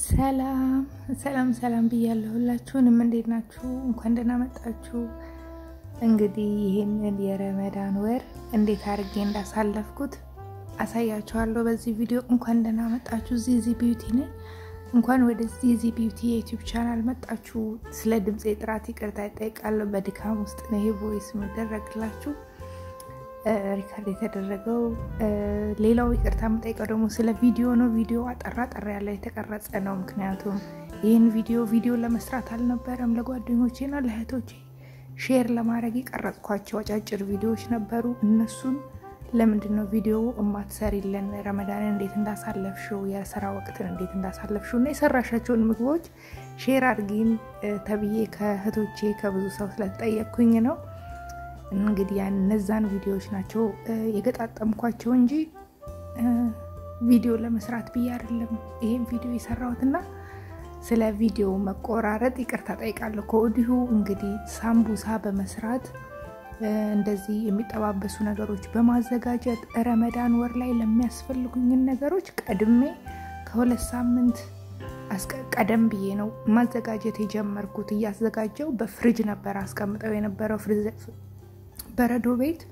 ሰላም ሰላም ሰላም ብያለሁ። ሁላችሁንም እንዴት ናችሁ? እንኳን ደህና መጣችሁ። እንግዲህ ይህንን የረመዳን ወር እንዴት አድርጌ እንዳሳለፍኩት አሳያችኋለሁ በዚህ ቪዲዮ። እንኳን ደህና መጣችሁ። ዚዚ ቢዩቲ ነኝ። እንኳን ወደ ዚዚ ቢዩቲ የዩቲዩብ ቻናል መጣችሁ። ስለ ድምፄ ጥራት ይቅርታ ይጠይቃለሁ። በድካም ውስጥ ነው ይሄ ቮይስ የሚደረግላችሁ ሪካርድ የተደረገው። ሌላው ይቅርታ የምጠይቀው ደግሞ ስለ ቪዲዮ ነው። ቪዲዮ አጠራ ጠራ ያለ የተቀረጸ ነው። ምክንያቱም ይህን ቪዲዮ ቪዲዮ ለመስራት አልነበረም። ለጓደኞቼና ለእህቶቼ ሼር ለማድረግ የቀረጽኳቸው አጫጭር ቪዲዮዎች ነበሩ። እነሱን ለምንድን ነው ቪዲዮ እማትሰሪልን? ረመዳንን እንዴት እንዳሳለፍሽው፣ የስራ ወቅትን እንዴት እንዳሳለፍሽው እና የሰራሻቸውን ምግቦች ሼር አድርጊን ተብዬ ከእህቶቼ ከብዙ ሰው ስለተጠየቅኩኝ ነው። እንግዲህ ያን እነዛን ቪዲዮዎች ናቸው የገጣጠምኳቸው እንጂ ቪዲዮ ለመስራት ብዬ አይደለም ይሄን ቪዲዮ የሰራሁትና ስለ ቪዲዮ መቆራረጥ ይቅርታ ጠይቃለሁ ከወዲሁ። እንግዲህ ሳምቡሳ በመስራት እንደዚህ የሚጠባበሱ ነገሮች በማዘጋጀት ረመዳን ወር ላይ ለሚያስፈልጉኝን ነገሮች ቀድሜ ከሁለት ሳምንት ቀደም ብዬ ነው ማዘጋጀት የጀመርኩት። እያዘጋጀው በፍሪጅ ነበር አስቀምጠው የነበረው በረዶ ቤት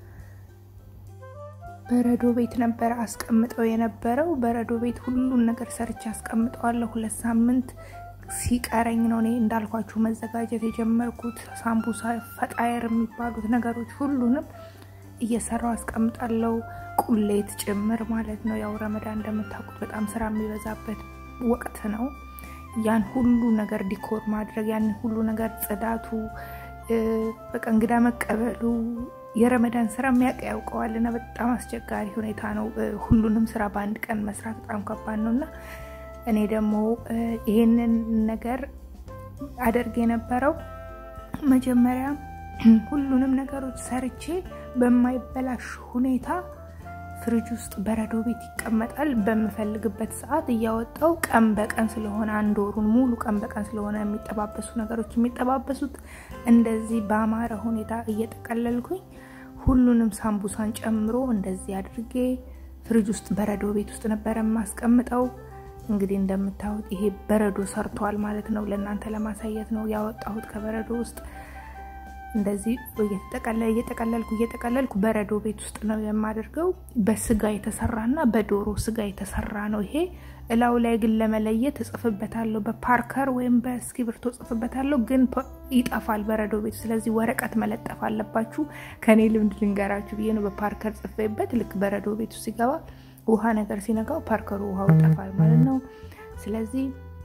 በረዶ ቤት ነበር አስቀምጠው የነበረው። በረዶ ቤት ሁሉን ነገር ሰርቼ አስቀምጠዋለሁ። ሁለት ሳምንት ሲቀረኝ ነው እኔ እንዳልኳችሁ መዘጋጀት የጀመርኩት። ሳምቡሳ፣ ፈጣየር የሚባሉት ነገሮች ሁሉንም እየሰራው አስቀምጣለሁ። ቁሌት ጭምር ማለት ነው። ያው ረመዳን እንደምታውቁት በጣም ስራ የሚበዛበት ወቅት ነው። ያን ሁሉ ነገር ዲኮር ማድረግ ያን ሁሉ ነገር ጽዳቱ በቃ እንግዳ መቀበሉ የረመዳን ስራ የሚያውቅ ያውቀዋል እና በጣም አስቸጋሪ ሁኔታ ነው። ሁሉንም ስራ በአንድ ቀን መስራት በጣም ከባድ ነው እና እኔ ደግሞ ይሄንን ነገር አደርግ የነበረው መጀመሪያ ሁሉንም ነገሮች ሰርቼ በማይበላሽ ሁኔታ ፍሪጅ ውስጥ በረዶ ቤት ይቀመጣል። በምፈልግበት ሰዓት እያወጣው ቀን በቀን ስለሆነ አንድ ወሩን ሙሉ ቀን በቀን ስለሆነ የሚጠባበሱ ነገሮች የሚጠባበሱት እንደዚህ በአማረ ሁኔታ እየጠቀለልኩኝ ሁሉንም ሳምቡሳን ጨምሮ እንደዚህ አድርጌ ፍሪጅ ውስጥ በረዶ ቤት ውስጥ ነበረ የማስቀምጠው። እንግዲህ እንደምታዩት ይሄ በረዶ ሰርቷል ማለት ነው። ለእናንተ ለማሳየት ነው ያወጣሁት ከበረዶ ውስጥ እንደዚህ እየጠቀለልኩ እየጠቀለልኩ በረዶ ቤት ውስጥ ነው የማደርገው። በስጋ የተሰራና በዶሮ ስጋ የተሰራ ነው ይሄ። እላው ላይ ግን ለመለየት እጽፍበታለሁ በፓርከር ወይም በእስክሪብቶ እጽፍበታለሁ፣ ግን ይጠፋል በረዶ ቤት። ስለዚህ ወረቀት መለጠፍ አለባችሁ። ከኔ ልምድ ልንገራችሁ ብዬ ነው በፓርከር ጽፌበት። ልክ በረዶ ቤቱ ሲገባ ውሃ ነገር ሲነካው ፓርከሩ ውሃው ይጠፋል ማለት ነው። ስለዚህ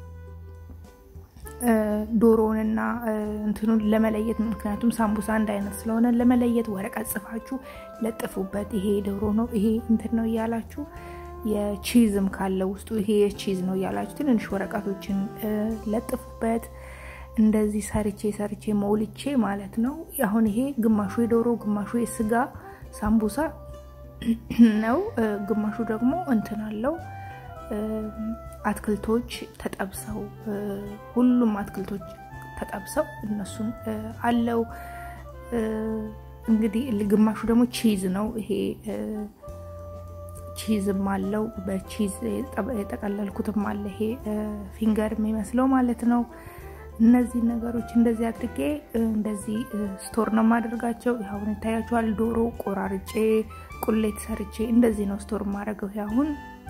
ዶሮንና እንትኑን ለመለየት ምክንያቱም ሳምቡሳ አንድ አይነት ስለሆነ ለመለየት ወረቀት ጽፋችሁ ለጥፉበት። ይሄ ዶሮ ነው፣ ይሄ እንትን ነው እያላችሁ የቺዝም ካለ ውስጡ ይሄ የቺዝ ነው እያላችሁ ትንንሽ ወረቀቶችን ለጥፉበት። እንደዚህ ሰርቼ ሰርቼ መውልቼ ማለት ነው። አሁን ይሄ ግማሹ የዶሮ ግማሹ የስጋ ሳምቡሳ ነው፣ ግማሹ ደግሞ እንትን አለው አትክልቶች ተጠብሰው ሁሉም አትክልቶች ተጠብሰው እነሱን አለው። እንግዲህ ግማሹ ደግሞ ቺዝ ነው። ይሄ ቺዝም አለው በቺዝ የጠቀለልኩትም አለ። ይሄ ፊንገር የሚመስለው ማለት ነው። እነዚህ ነገሮች እንደዚህ አድርጌ እንደዚህ ስቶር ነው የማደርጋቸው። አሁን ይታያችኋል። ዶሮ ቆራርጬ ቁሌት ሰርቼ እንደዚህ ነው ስቶር የማደርገው አሁን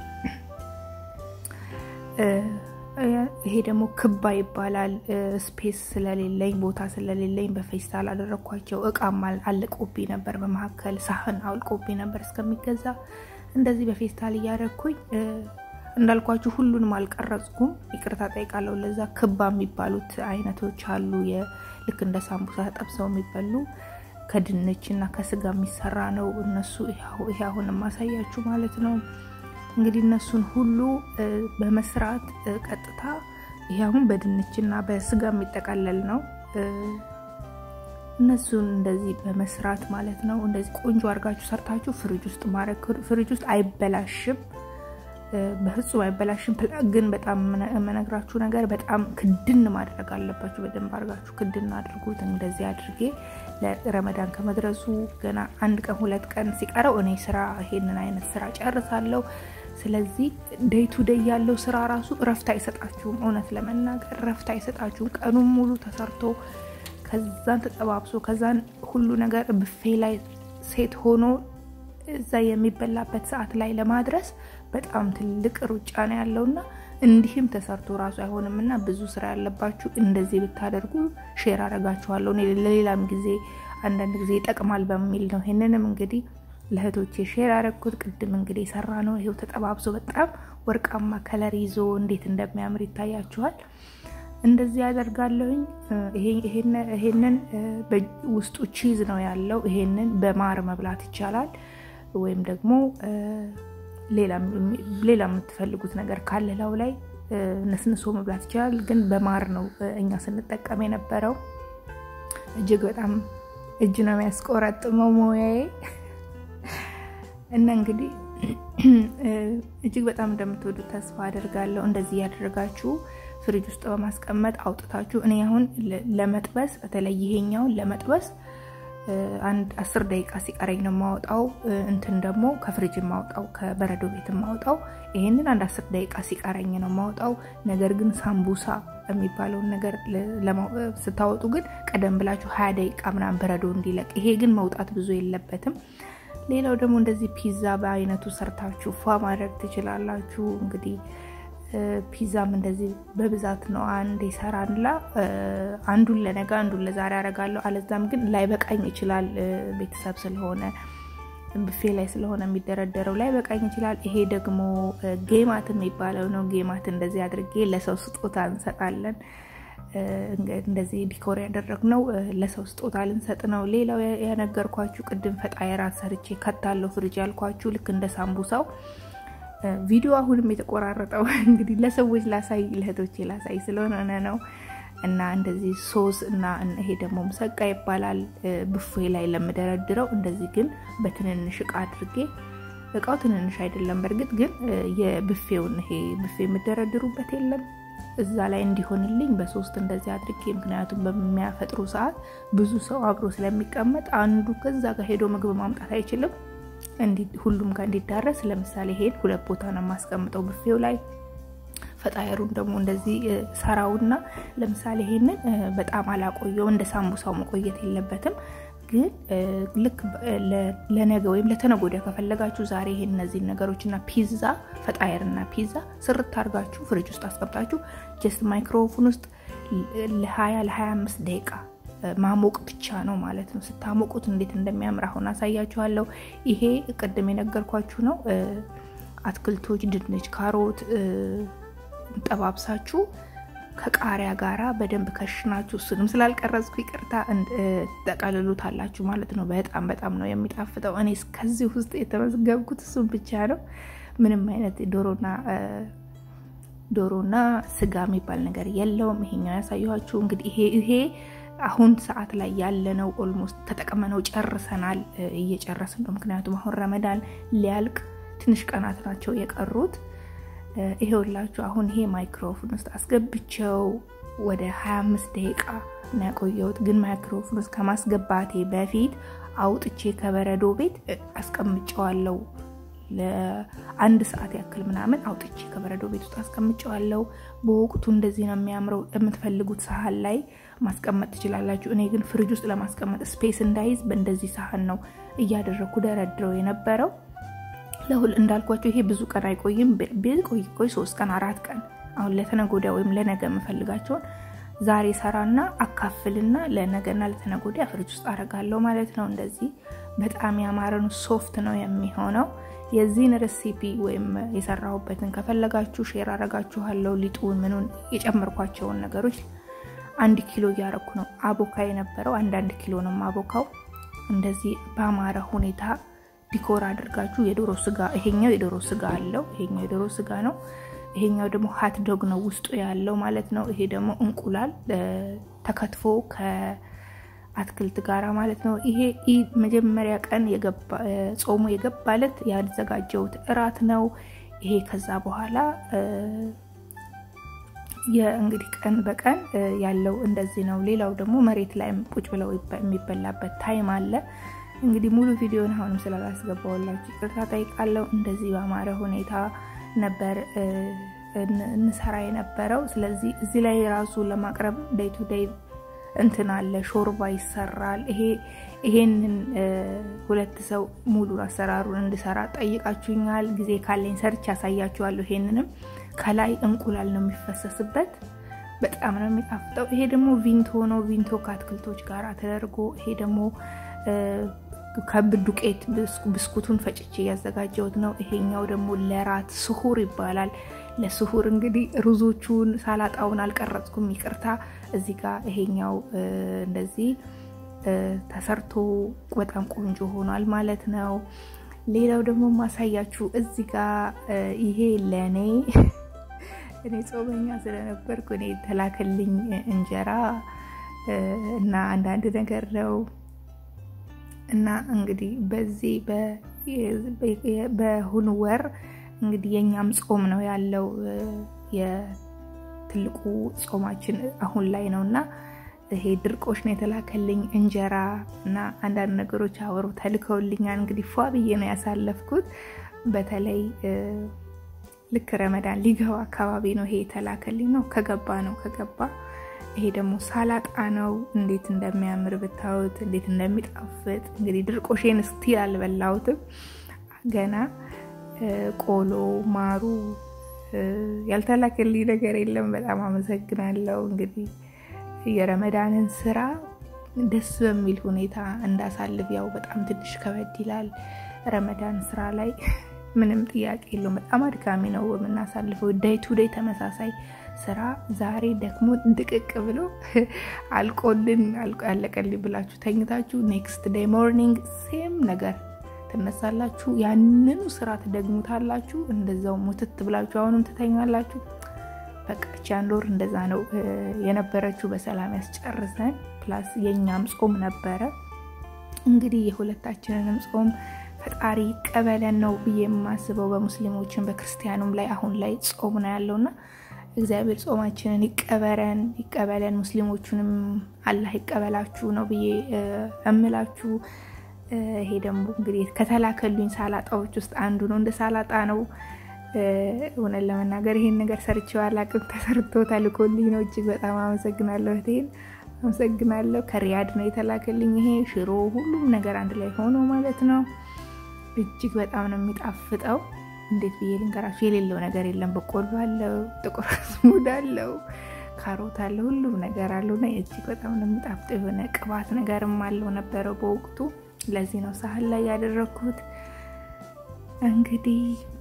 ይሄ ደግሞ ክባ ይባላል። ስፔስ ስለሌለኝ ቦታ ስለሌለኝ በፌስታል አደረግኳቸው። እቃም አልቆብኝ ነበር፣ በመካከል ሳህን አልቆብኝ ነበር እስከሚገዛ እንደዚህ በፌስታል እያደረግኩኝ እንዳልኳችሁ ሁሉንም አልቀረጽኩም፣ ይቅርታ ጠይቃለሁ። ለዛ ክባ የሚባሉት አይነቶች አሉ። ልክ እንደ ሳምቡሳ ተጠብሰው የሚበሉ ከድንች እና ከስጋ የሚሰራ ነው። እነሱ ይሄ አሁን የማሳያችሁ ማለት ነው። እንግዲህ እነሱን ሁሉ በመስራት ቀጥታ ይሄ አሁን በድንችና በስጋ የሚጠቀለል ነው። እነሱን እንደዚህ በመስራት ማለት ነው። እንደዚህ ቆንጆ አድርጋችሁ ሰርታችሁ ፍሪጅ ውስጥ ማድረግ ፍሪጅ ውስጥ አይበላሽም፣ በፍጹም አይበላሽም። ግን በጣም የምነግራችሁ ነገር በጣም ክድን ማድረግ አለባችሁ። በደንብ አድርጋችሁ ክድን አድርጉት። እንደዚህ አድርጌ ለረመዳን ከመድረሱ ገና አንድ ቀን ሁለት ቀን ሲቀረው እኔ ስራ ይሄንን አይነት ስራ ጨርሳለሁ። ስለዚህ ዴይ ቱ ዴይ ያለው ስራ ራሱ እረፍት አይሰጣችሁም። እውነት ለመናገር እረፍት አይሰጣችሁም። ቀኑን ሙሉ ተሰርቶ ከዛን ተጠባብሶ ከዛን ሁሉ ነገር ብፌ ላይ ሴት ሆኖ እዛ የሚበላበት ሰዓት ላይ ለማድረስ በጣም ትልቅ ሩጫ ነው ያለውና እንዲህም ተሰርቶ ራሱ አይሆንም እና ብዙ ስራ ያለባችሁ እንደዚህ ብታደርጉ ሼር አረጋችኋለሁ። ለሌላም ጊዜ አንዳንድ ጊዜ ይጠቅማል በሚል ነው ይህንንም እንግዲህ ለእህቶቼ ሼር ያደረግኩት። ቅድም እንግዲህ የሰራ ነው ይሄው ተጠባብሶ በጣም ወርቃማ ከለር ይዞ እንዴት እንደሚያምር ይታያችኋል። እንደዚህ ያደርጋለሁኝ። ይሄንን ውስጡ ቺዝ ነው ያለው። ይሄንን በማር መብላት ይቻላል ወይም ደግሞ ሌላ የምትፈልጉት ነገር ካለ ላው ላይ ነስንሶ መብላት ይችላል። ግን በማር ነው እኛ ስንጠቀም የነበረው። እጅግ በጣም እጅ ነው የሚያስቆረጥመው ሞያዬ እና እንግዲህ እጅግ በጣም እንደምትወዱት ተስፋ አደርጋለሁ። እንደዚህ ያደረጋችሁ ፍሪጅ ውስጥ በማስቀመጥ አውጥታችሁ እኔ አሁን ለመጥበስ በተለይ ይሄኛውን ለመጥበስ አንድ አስር ደቂቃ ሲቀረኝ ነው የማወጣው። እንትን ደግሞ ከፍሪጅ የማወጣው ከበረዶ ቤት የማወጣው ይሄንን አንድ አስር ደቂቃ ሲቀረኝ ነው የማወጣው። ነገር ግን ሳምቡሳ የሚባለውን ነገር ስታወጡ ግን ቀደም ብላችሁ ሀያ ደቂቃ ምናምን በረዶ እንዲለቅ። ይሄ ግን መውጣት ብዙ የለበትም። ሌላው ደግሞ እንደዚህ ፒዛ በአይነቱ ሰርታችሁ ፏ ማድረግ ትችላላችሁ። እንግዲህ ፒዛም እንደዚህ በብዛት ነው አንድ ይሰራላ። አንዱን ለነገ አንዱን ለዛሬ አደርጋለሁ። አለዛም ግን ላይበቃኝ ይችላል። ቤተሰብ ስለሆነ ብፌ ላይ ስለሆነ የሚደረደረው ላይበቃኝ ይችላል። ይሄ ደግሞ ጌማት የሚባለው ነው። ጌማት እንደዚህ አድርጌ ለሰው ስጦታ እንሰጣለን። እንደዚህ ዲኮር ያደረግነው ለሰው ስጦታ ልንሰጥ ነው። ሌላው ያነገርኳችሁ ቅድም ፈጣየራት ሰርቼ ከታለው ፍሪጅ ያልኳችሁ ልክ እንደ ሳምቡሳው ቪዲዮ አሁንም የተቆራረጠው እንግዲህ ለሰዎች ላሳይ ለእህቶቼ ላሳይ ስለሆነ ነው። እና እንደዚህ ሶስ እና ይሄ ደግሞ ምሰቃ ይባላል ብፌ ላይ ለምደረድረው። እንደዚህ ግን በትንንሽ እቃ አድርጌ እቃው ትንንሽ አይደለም፣ በእርግጥ ግን የብፌውን ይሄ ብፌ የምደረድሩበት የለም እዛ ላይ እንዲሆንልኝ በሶስት እንደዚህ አድርጌ ምክንያቱም በሚያፈጥሩ ሰዓት ብዙ ሰው አብሮ ስለሚቀመጥ አንዱ ከዛ ጋር ሄዶ ምግብ ማምጣት አይችልም። ሁሉም ጋር እንዲዳረስ ለምሳሌ ይሄን ሁለት ቦታ ነው የማስቀምጠው ብፌው ላይ። ፈጣየሩን ደግሞ እንደዚህ ሰራውና ለምሳሌ ይሄንን በጣም አላቆየው እንደ ሳምቡሳው መቆየት የለበትም። ግን ልክ ለነገ ወይም ለተነገ ወዲያ ከፈለጋችሁ ዛሬ ይሄን እነዚህን ነገሮችና ፒዛ ፈጣየርና ፒዛ ስርት አድርጋችሁ ፍሪጅ ውስጥ አስቀምጣችሁ ጀስት ማይክሮፎን ውስጥ ለ20 ለ25 ደቂቃ ማሞቅ ብቻ ነው ማለት ነው። ስታሞቁት እንዴት እንደሚያምር አሁን አሳያችኋለሁ። ይሄ ቅድም የነገርኳችሁ ነው። አትክልቶች፣ ድንች፣ ካሮት ጠባብሳችሁ ከቃሪያ ጋራ በደንብ ከሽናችሁ እሱንም ስላልቀረጽኩ ይቅርታ ጠቀልሉታላችሁ ማለት ነው። በጣም በጣም ነው የሚጣፍጠው። እኔ ከዚህ ውስጥ የተመዘገብኩት እሱም ብቻ ነው። ምንም አይነት ዶሮና ዶሮና ስጋ የሚባል ነገር የለውም። ይሄኛው ያሳየኋችሁ እንግዲህ ይሄ ይሄ አሁን ሰዓት ላይ ያለነው ኦልሞስት ተጠቅመነው ጨርሰናል። እየጨረስን ነው። ምክንያቱም አሁን ረመዳን ሊያልቅ ትንሽ ቀናት ናቸው የቀሩት። ይሄውላችሁ አሁን ይሄ ማይክሮፎን ውስጥ አስገብቸው ወደ 25 ደቂቃ ነው ያቆየሁት። ግን ማይክሮፎን ውስጥ ከማስገባቴ በፊት አውጥቼ ከበረዶ ቤት አስቀምጨዋለሁ። ለአንድ ሰዓት ያክል ምናምን አውጥቼ ከበረዶ ቤት ውስጥ አስቀምጨዋለሁ። በወቅቱ እንደዚህ ነው የሚያምረው። የምትፈልጉት ሳህን ላይ ማስቀመጥ ትችላላችሁ። እኔ ግን ፍሪጅ ውስጥ ለማስቀመጥ ስፔስ እንዳይዝ በእንደዚህ ሳህን ነው እያደረግኩ ደረድረው የነበረው። ለሁል እንዳልኳቸው ይሄ ብዙ ቀን አይቆይም። ቆይ ቆይ ሶስት ቀን አራት ቀን አሁን ለተነጎዳ ወይም ለነገ የምፈልጋቸውን ዛሬ ሰራና አካፍልና ለነገና ለተነጎዳ ፍሪጅ ውስጥ አረጋለሁ ማለት ነው። እንደዚህ በጣም ያማረን ሶፍት ነው የሚሆነው። የዚህን ሬሲፒ ወይም የሰራሁበትን ከፈለጋችሁ ሼር አረጋችኋለሁ። ሊጡን ምኑን የጨመርኳቸውን ነገሮች አንድ ኪሎ እያረኩ ነው አቦካ የነበረው አንዳንድ ኪሎ ነው አቦካው። እንደዚህ በአማረ ሁኔታ ዲኮር አድርጋችሁ የዶሮ ስጋ ይሄኛው የዶሮ ስጋ አለው። ይሄኛው የዶሮ ስጋ ነው። ይሄኛው ደግሞ ሀት ዶግ ነው ውስጡ ያለው ማለት ነው። ይሄ ደግሞ እንቁላል ተከትፎ ከአትክልት ጋራ ማለት ነው። ይሄ መጀመሪያ ቀን ጾሙ የገባለት ያዘጋጀሁት እራት ነው። ይሄ ከዛ በኋላ የእንግዲህ ቀን በቀን ያለው እንደዚህ ነው። ሌላው ደግሞ መሬት ላይ ቁጭ ብለው የሚበላበት ታይም አለ። እንግዲህ ሙሉ ቪዲዮን አሁንም ስላላስገባሁላችሁ ይቅርታ ጠይቃለሁ። እንደዚህ በአማረ ሁኔታ ነበር እንሰራ የነበረው። ስለዚህ እዚህ ላይ ራሱ ለማቅረብ ዴይ ቱ ዴይ እንትን አለ፣ ሾርባ ይሰራል። ይሄ ይሄንን ሁለት ሰው ሙሉ አሰራሩን እንድሰራ ጠይቃችሁኛል። ጊዜ ካለኝ ሰርች ያሳያችኋለሁ። ይሄንንም ከላይ እንቁላል ነው የሚፈሰስበት። በጣም ነው የሚጣፍጠው። ይሄ ደግሞ ቪንቶ ነው። ቪንቶ ከአትክልቶች ጋር ተደርጎ ይሄ ደግሞ ከብ ዱቄት ብስኩቱን ፈጭቼ ያዘጋጀሁት ነው። ይሄኛው ደግሞ ለራት ስሁር ይባላል። ለስሁር እንግዲህ ሩዞቹን ሳላጣውን አልቀረጽኩም፣ ይቅርታ። እዚህ ጋር ይሄኛው እንደዚህ ተሰርቶ በጣም ቆንጆ ሆኗል ማለት ነው። ሌላው ደግሞ ማሳያችሁ እዚህ ጋር ይሄ ለእኔ እኔ ጾመኛ ስለነበርኩ እኔ የተላከልኝ እንጀራ እና አንዳንድ ነገር ነው እና እንግዲህ በዚህ በሁኑ ወር እንግዲህ የእኛም ጾም ነው ያለው። የትልቁ ጾማችን አሁን ላይ ነው እና ይሄ ድርቆሽ ነው የተላከልኝ እንጀራ እና አንዳንድ ነገሮች አብረው ተልከውልኛል። እንግዲህ ፏ ብዬ ነው ያሳለፍኩት። በተለይ ልክ ረመዳን ሊገባ አካባቢ ነው ይሄ የተላከልኝ ነው። ከገባ ነው ከገባ ይሄ ደግሞ ሳላጣ ነው። እንዴት እንደሚያምር ብታዩት፣ እንዴት እንደሚጣፍጥ እንግዲህ ድርቆሼን ስቲል አልበላሁትም ገና። ቆሎ ማሩ ያልተላከልኝ ነገር የለም። በጣም አመሰግናለሁ። እንግዲህ የረመዳንን ስራ ደስ በሚል ሁኔታ እንዳሳልፍ ያው በጣም ትንሽ ከበድ ይላል። ረመዳን ስራ ላይ ምንም ጥያቄ የለውም። በጣም አድካሚ ነው የምናሳልፈው። ዴይ ቱ ዴይ ተመሳሳይ ስራ ዛሬ ደግሞ ድቅቅ ብሎ አልቆልን አለቀልኝ ብላችሁ ተኝታችሁ ኔክስት ዴይ ሞርኒንግ ሴም ነገር ትነሳላችሁ። ያንኑ ስራ ትደግሙታላችሁ። እንደዛው ሙትት ብላችሁ አሁንም ትተኛላችሁ። በቃ እቺ አንድ ወር እንደዛ ነው የነበረችው። በሰላም ያስጨርሰን። ፕላስ የእኛም ጾም ነበረ። እንግዲህ የሁለታችንንም ጾም ፈጣሪ ይቀበለን ነው ብዬ የማስበው። በሙስሊሞችን በክርስቲያኑም ላይ አሁን ላይ ጾም ነው ያለውና እግዚአብሔር ጾማችንን ይቀበረን ይቀበለን። ሙስሊሞቹንም አላህ ይቀበላችሁ ነው ብዬ እምላችሁ። ይሄ ደግሞ እንግዲህ ከተላከሉኝ ሳላጣዎች ውስጥ አንዱ ነው። እንደ ሳላጣ ነው እውነት ለመናገር ይሄን ነገር ሰርቼው አላቅም። ተሰርቶ ተልኮልኝ ነው። እጅግ በጣም አመሰግናለሁ እህቴን አመሰግናለሁ። ከሪያድ ነው የተላከልኝ ይሄ ሽሮ፣ ሁሉም ነገር አንድ ላይ ሆኖ ማለት ነው። እጅግ በጣም ነው የሚጣፍጠው። እንዴት ብዬ ልንገራችሁ? የሌለው ነገር የለም። በቆሎ አለው፣ ጥቁር አዝሙድ አለው፣ ካሮት አለው፣ ሁሉም ነገር አለው እና እጅግ በጣም ነው የሚጣፍጠው። የሆነ ቅባት ነገርም አለው ነበረው በወቅቱ። ለዚህ ነው ሳህን ላይ ያደረግኩት። እንግዲህ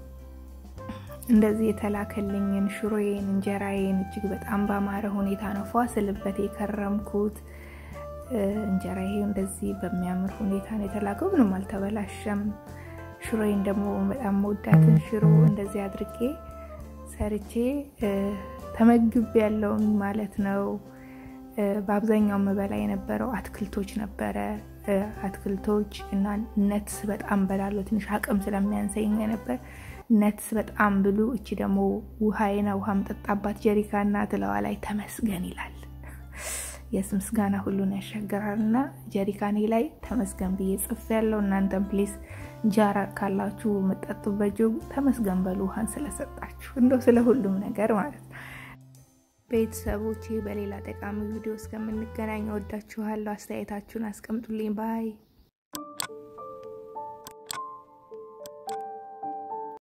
እንደዚህ የተላከልኝን ሽሮዬን፣ እንጀራዬን እጅግ በጣም ባማረ ሁኔታ ነው ፏ ስልበት የከረምኩት። እንጀራዬ እንደዚህ በሚያምር ሁኔታ ነው የተላከው። ምንም አልተበላሸም። ሽሮዬን ደግሞ በጣም መወዳትን ሽሮ እንደዚህ አድርጌ ሰርቼ ተመግብ ያለውን ማለት ነው። በአብዛኛው መበላ የነበረው አትክልቶች ነበረ። አትክልቶች እና ነትስ በጣም በላለሁ። ትንሽ አቅም ስለሚያንሰኝ ነበር። ነትስ በጣም ብሉ። እቺ ደግሞ ውሃዬና ውሃ ምጠጣባት ጀሪካና ትለዋ ላይ ተመስገን ይላል። የስ ምስጋና ሁሉን ያሻገራል እና ጀሪካኔ ላይ ተመስገን ብዬ ጽፍ ያለው። እናንተም ፕሊስ ጃራ ካላችሁ የምጠጡበት ጆግ ተመስገን በሉ ውሃን ስለሰጣችሁ፣ እንደው ስለ ሁሉም ነገር ማለት ነው። ቤተሰቦቼ በሌላ ጠቃሚ ቪዲዮ እስከምንገናኝ ወዳችኋለሁ። አስተያየታችሁን አስቀምጡልኝ ባይ